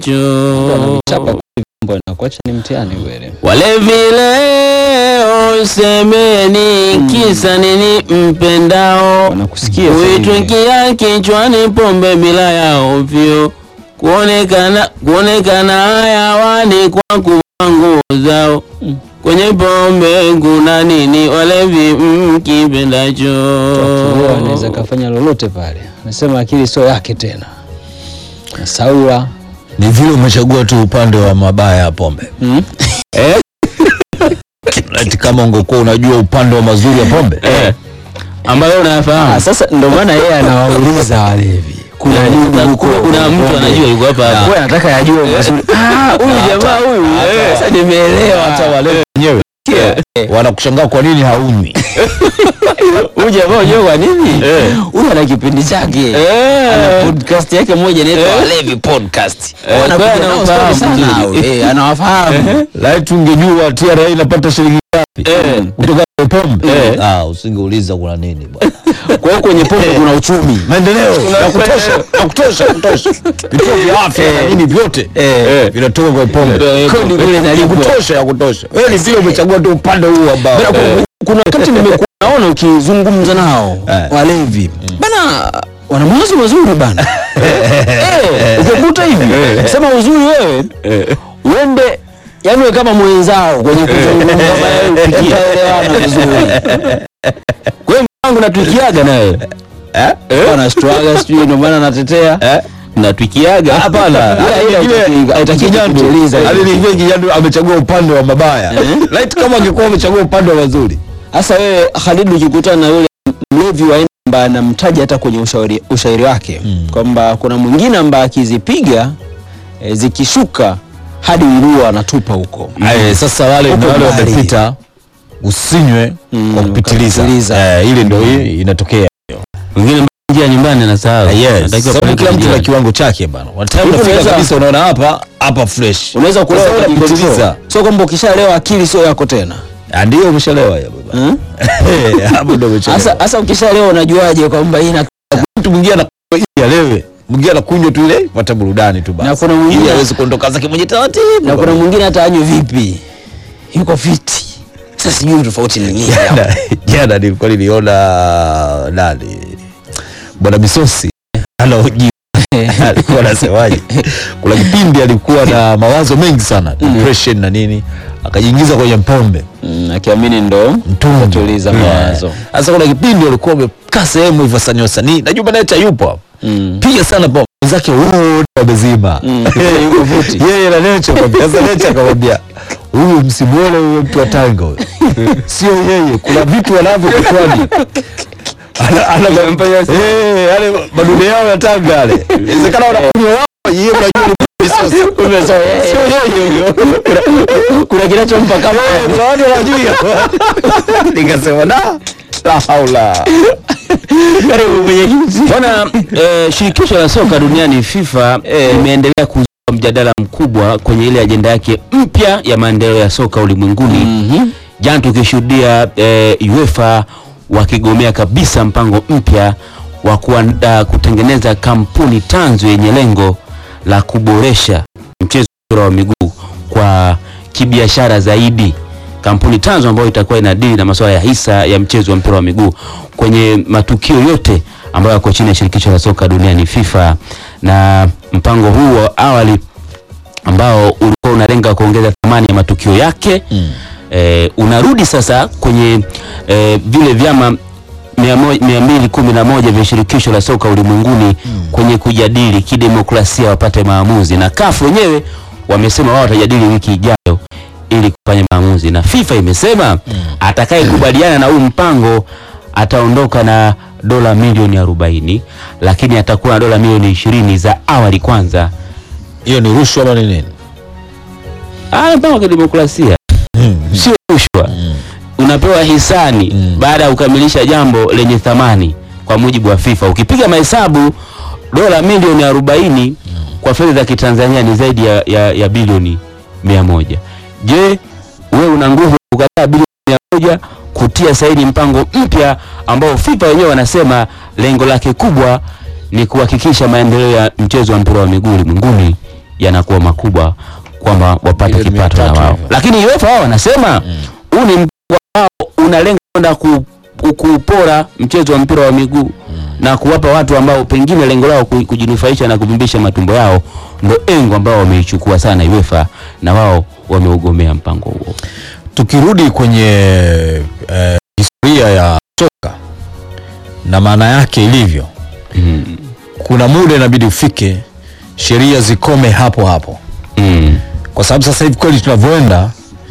Chapa mambo inakuacha ni mtihani kweli. Walevi leo semeni, kisa nini mpendao? Wanakusikia sasa Uitwe hivi. kia kichwani pombe bila ya ovyo, kuonekana kuonekana hayawani kwa kuvaa nguo zao. Kwenye pombe kuna nini? Walevi mkipendacho. Akilewa anaweza kafanya lolote pale. Anasema akili sio yake tena. Nasaula. Ni vile umechagua tu upande wa mabaya ya pombe. Mm? Ati kama ungekuwa unajua upande wa mazuri ya pombe. Eh, ambayo Ah, unayafahamu. sasa ndio maana yeye anawauliza walevi. Kuna nini Kuna- huko? kuna mtu anajua yuko hapa hapa. Wewe anataka yajue mazuri. Ah, huyu jamaa huyu. Sasa nimeelewa. Hata wale wenyewe wanakushangaa kwa nini haunywi. Huyu jamaa unajua kwa nini? Eh. Huyu ana kipindi chake. Eh. Ana podcast yake moja inaitwa Eh. Walevi Podcast. Eh, Wanakuja kwa hiyo nao anawafahamu story sana hao. vizuri. Eh, anawafahamu. Lai tungejua TRA inapata shilingi ngapi Eh. kutoka kwa pombe. Eh. Ah, usingeuliza kuna nini bwana. Kwa hiyo kwenye pombe kuna uchumi. Maendeleo ya kutosha, ya kutosha, ya kutosha. Vituo vya afya na nini vyote Eh. vinatoka kwa pombe. Eh, Kodi kule Ya inalipwa. kutosha, ya kutosha. Wewe ni vile umechagua tu upande huu ambao. Bana, ku- kuna wakati nimekuwa naona ukizungumza nao Eh. walevi bana wana mawazo mazuri bana Eh, ukikuta hivi sema uzuri wewe uende yani wewe kama mwenzao kwenye kuzungumza naye ukielewana vizuri kwa hiyo mwangu natuikiaga naye Eh? anashtuaga sijui ndio maana natetea Eh? Natwikiaga hapana Ile- ile- haitaki Kijandu, kutuliza aliniambia Kijandu amechagua upande wa mabaya. Light kama angekuwa amechagua upande wa mazuri. Sasa wewe Khalid, ukikutana na yule mlevi wa aina ambaye anamtaja hata kwenye ushauri, ushairi wake Mm. kwamba kuna mwingine ambaye akizipiga e, zikishuka hadi nguo anatupa huko. Eh, sasa wale Huko ndio wale mbali. wamepita usinywe Mm, kwa kupitiliza. kupitiliza. Eh, ile ndio hii inatokea. wengine njia nyumbani anasahau. Yes. Anatakiwa Sababu kupeleka kila mtu na njiani. kiwango chake bana. Wataka Hivi unafika unaweza- kabisa unaona hapa hapa fresh. Unaweza kulewa Sasa kwa unapitiliza. kupitiliza. Sio kwamba ukishalewa akili sio yako tena. Ah, Ndio umeshalewa ya baba. Hmm? Eh, Hapo ndio umechelewa. Sasa sasa ukishalewa unajuaje kwamba hii na mtu mwingine anakunywa ili alewe. Mwingine anakunywa tu ile pata burudani tu basi. Na kuna mwingine- ili aweze kuondoka zake mwenye taratibu. na kuna mwingine hata anywe vipi? Yuko fiti. Sasa sijui tofauti ni nini hapo. jana jana nilikuwa niliona nani bwana Misosi anaoji alikuwa anasemaje kuna kipindi alikuwa na mawazo mengi sana depression na nini akajiingiza kwenye pombe Mm, akiamini ndo mtungi Kutuliza Yeah. mawazo. sasa kuna kipindi walikuwa wamekaa sehemu hivyo wasanii wasanii najua Baneta yupo hapo Mm. piga sana pombe wenzake wote wamezima Mm. Yuko futi. yeye na Necha akamwambia sasa Necha akamwambia huyu msimuone huyo mtu wa Tanga huyo sio yeye kuna vitu wanavyo kichwani ana ana eh yale madude yao ya Tanga yale inawezekana wanakunywa wao yeye unajua ni misosi sio yeye huyo kuna kinachompa kama kuna watu wanajua nikasema da la haula Bwana eh, shirikisho la soka duniani FIFA limeendelea kuzua mjadala mkubwa kwenye ile ajenda yake mpya ya maendeleo ya soka ulimwenguni. Jana tukishuhudia eh, UEFA wakigomea kabisa mpango mpya wa kuandaa kutengeneza kampuni tanzu yenye lengo la kuboresha mchezo wa mpira wa miguu kwa kibiashara zaidi. Kampuni tanzu ambayo itakuwa inadili na masuala ya hisa ya mchezo wa mpira wa miguu kwenye matukio yote ambayo yako chini ya shirikisho la soka duniani FIFA. Na mpango huu wa awali ambao ulikuwa unalenga kuongeza thamani ya matukio yake eh, unarudi sasa kwenye eh, vile vyama mia mo- mia mbili kumi na moja vya shirikisho la soka ulimwenguni kwenye kujadili kidemokrasia wapate maamuzi, na CAF wenyewe wamesema wao watajadili wiki ijayo ili kufanya maamuzi, na FIFA imesema atakayekubaliana na huu mpango ataondoka na dola milioni 40 lakini atakuwa na dola milioni ishirini za awali kwanza. hiyo ni rushwa ama ni nini Ah, mpango wa kidemokrasia sio rushwa. Unapewa hisani Mm. baada ya kukamilisha jambo lenye thamani kwa mujibu wa FIFA. Ukipiga mahesabu dola milioni 40 kwa fedha za Kitanzania ni zaidi ya, ya, ya bilioni mia moja. Je, wewe una nguvu ya kukataa bilioni mia moja kutia saini mpango mpya ambao FIFA wenyewe wanasema lengo lake kubwa ni kuhakikisha maendeleo ya mchezo wa mpira wa miguu ulimwenguni yanakuwa makubwa kwamba wapate Milioni mia kipato na tatu wao, hivyo. lakini UEFA wao wanasema huu ni mpango ambao unalenga kwenda ku, ku- kupora mchezo wa mpira wa miguu na kuwapa watu ambao pengine lengo lao ku- kujinufaisha na kuvimbisha matumbo yao, ndo engo ambao wameichukua sana UEFA na wao wameugomea mpango huo. tukirudi kwenye eh, historia ya soka na maana yake ilivyo Mm. kuna muda inabidi ufike sheria zikome hapo hapo Mm. kwa sababu sasa hivi kweli tunavyoenda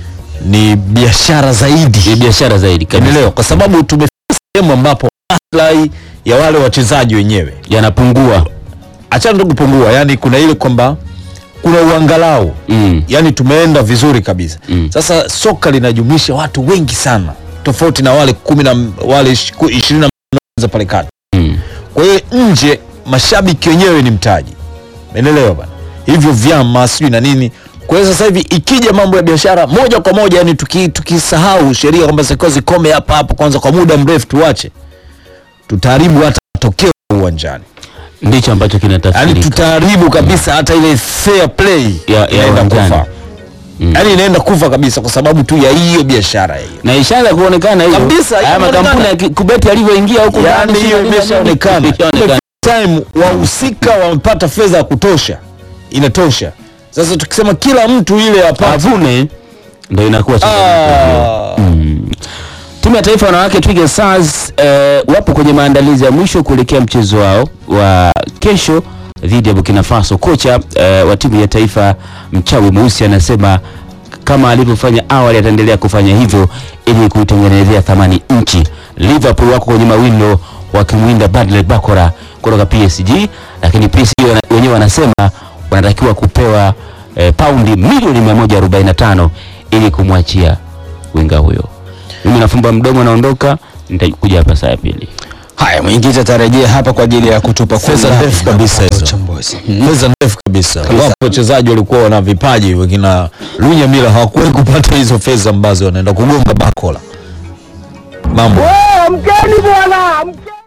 ni biashara Ni zaidi biashara zaidi kabisa, endeleo kwa sababu tumefika sehemu ambapo maslahi ya wale wachezaji wenyewe yanapungua. achana tu kupungua yani kuna ile kwamba kuna uangalau Mm. yani tumeenda vizuri kabisa Mm. sasa soka linajumuisha watu wengi sana tofauti na wale kumi na wale ish- ku- ishirini na za pale kati Mm. kwa hiyo nje mashabiki wenyewe ni mtaji umeelewa bana hivyo vyama sijui na nini kwa hiyo sasa hivi ikija mambo ya biashara moja kwa moja yani tuki- tukisahau sheria kwamba zitakiwa zikome hapa hapa kwanza kwa muda mrefu tuache tutaharibu hata matokeo uwanjani Ndicho ambacho yani kinatafsirika. tutaharibu kabisa hata ile fair play Ya- ya inaenda uwanjani. kufa Mm. yani inaenda kufa kabisa kwa sababu tu ya hiyo biashara hiyo na ishaanza kuonekana hiyo Kabisa, haya inaonekana. makampuni ya ki- kubeti yalivyoingia huku yani ndani, hiyo sio nini, imeshaonekana ishaonekana. time wahusika wamepata fedha ya kutosha inatosha sasa tukisema kila mtu ile apate avune ndo inakuwa changamoto. ah, Timu ya taifa ya wanawake Twiga Stars eh, wapo kwenye maandalizi ya mwisho kuelekea mchezo wao wa kesho dhidi ya Burkina Faso. Kocha eh, wa timu ya taifa mchawi mweusi anasema kama alivyofanya awali ataendelea kufanya hivyo ili kuitengenezea thamani nchi. Liverpool wako kwenye mawindo wakimwinda Bradley Bakora kutoka PSG, lakini PSG wana- wenyewe wanasema wanatakiwa kupewa eh, paundi milioni 145 ili kumwachia winga huyo. Mimi nafumba mdomo naondoka, nitakuja hapa saa ya pili. Haya, mwenyekiti atarejea hapa kwa ajili ya kutupa kwa Fedha undani ndefu na kabisa kupata hizo. uchambuzi. fedha ndefu kabisa wapo wachezaji walikuwa wana vipaji wengine lunya mila hawakuwahi kupata hizo fedha ambazo wanaenda kugonga bakola mambo Amkeni bwana, amkeni.